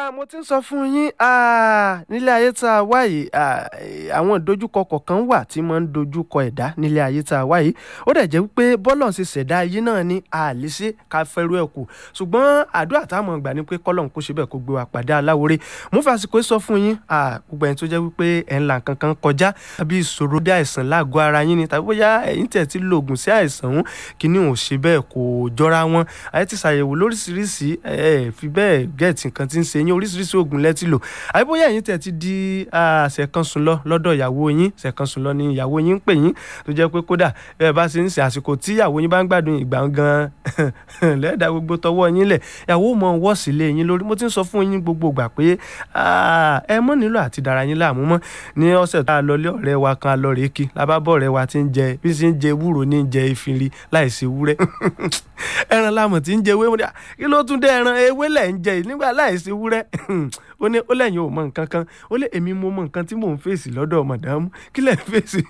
Ah, mo ti ń sọ fún yín ah, nílé ayé tá a wá yìí ah, àwọn ìdojúkọ kọ̀ọ̀kan wà tí máa ń dojúkọ ẹ̀dá nílé ayé tá a wá yìí ó dẹ̀ jẹ́ wípé bọ́lọ̀ ṣe ṣẹ̀dá ayé náà ní àlèṣe ká fẹ́rù ẹ̀ kù ṣùgbọ́n àdúrà táwọn gbà ní pé kọ́lọ́n kó ṣe bẹ́ẹ̀ kó gbé wa pàdé aláwòrè mo fi àsìkò yìí sọ fún yín ah, gbogbo ẹni tó jẹ́ wípé ẹ̀ ń la nǹkan kan kọjá tàbí ìṣòro dé àìsàn lágọ̀ọ́ ara yín ni tàbí bóyá ẹ̀yin tẹ̀ ti lo oògùn sí àìsàn òun kíní ò ṣe bẹ́ẹ̀ kò jọra wọn àyè ti ṣàyẹ̀wò lóríṣiríṣi ẹ̀ fi bẹ́ẹ̀ gẹ̀ẹ́tì nǹkan tí ń ṣe yín oríṣiríṣi oògùn lẹ́tì lò àbí bóyá ẹ̀yin tẹ̀ ti di ṣẹ̀kan sùn lọ lọ́dọ̀ ìyàwó yín ṣẹ̀kan sùn lọ ni ìyàwó yín ń pè yín tó jẹ́ pé kódà bẹ́ẹ̀ bá ṣe ń ṣe àsìkò tí ìyàwó yín bá ń gbádùn ìgbà gan lẹ́ẹ̀dá gbogbo tọwọ́ yín lẹ̀ ìyàwó mọ̀ wọ́ sílé yín lórí mo ti ń sọ fún yín gbogbo ìgbà pé ẹ mọ̀ nílò àti dára yín láàmú mọ́ ní ọ̀sẹ̀ tá a lọ lé ọ̀rẹ́ wa kan lọ rèé kí labábọ̀ ọ̀rẹ́ wa ti ń jẹ bí ṣe ń jẹ ewúro ní jẹ ìfinri láìsí ewúrẹ́ ẹran lámọ̀ tí ń jẹ ewé kí ló tún dé ẹran ewé lẹ̀ ń jẹ nígbà láìsí ewúrẹ́ ó ní ó lẹ́yìn ò mọ nǹkan kan ó lé èmi mo mọ nǹkan tí mò ń fèsì lọ́dọ̀ mọ̀dámù kí lẹ̀ ń fèsì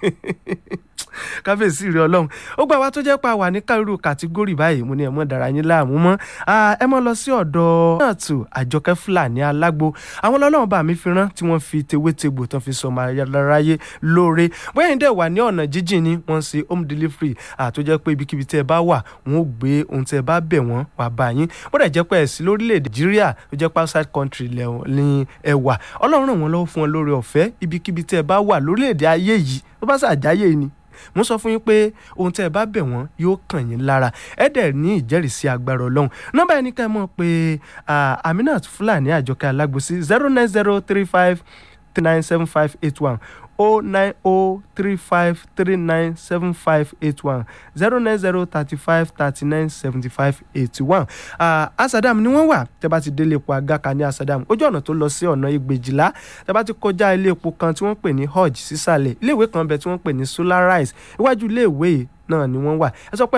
káfíńsì rẹ ọlọ́run ó gbà wá tó jẹ́ pa wà ní kárírù kàtígórì báyìí mo ní ẹ̀ mọ́ dára yín láàmú mọ́ ẹ mọ́ lọ sí ọ̀dọ̀ náà tù àjọkẹ́ fúlàní alágbo àwọn ọlọ́run bá mi fi rán tí wọ́n fi tewétegbò tán fi sọmọ aráyé lóore bóyá ìdẹ̀ wà ní ọ̀nà jíjìn ni wọ́n ṣe home delivery tó jẹ́ pé ibikíbi tẹ́ ẹ bá wà wọ́n ó gbé ohun tẹ́ ẹ bá bẹ̀ wọ́n wà bá yín bódà jẹ́ pé ẹ̀sìn lórílẹ̀‐èdè nàìjíríà tó jẹ́ pé outside country ní ẹ wà ọlọ́run ràn wọ́n lọ́wọ́ fún wọn lórí ọ̀fẹ́ ibikíbi tẹ́ ẹ bá wà lórílẹ̀‐èdè ayé yìí tó bá ṣàjáyé ni mo sọ fún yín pé ohun tẹ́ ẹ bá bẹ̀ wọ́n yóò kàn yín lára ẹ dẹ̀ ní ìjẹ́rìísí agbára ọlọ́run nọ́mbà ẹni ká ẹ mọ̀ pé aminat fúlàní àjọkẹ́ alágbòsí zero nine zero three five three nine seven five eight one o nine o three five three nine seven five eight one zero nine zero thirty five thirty nine seventy five eighty one asadam ni wọ́n wà tẹ́ bá ti délé epo agaka ní asadam ojú ọ̀nà tó lọ sí ọ̀nà ìgbèjìlá tẹ́ bá ti kọjá ilé epo kan tí wọ́n pè ní hajj sísàlẹ̀ iléèwé kan bẹ tí wọ́n pè ní solarize iwájú iléèwé náà ni wọ́n wà ẹ sọ pé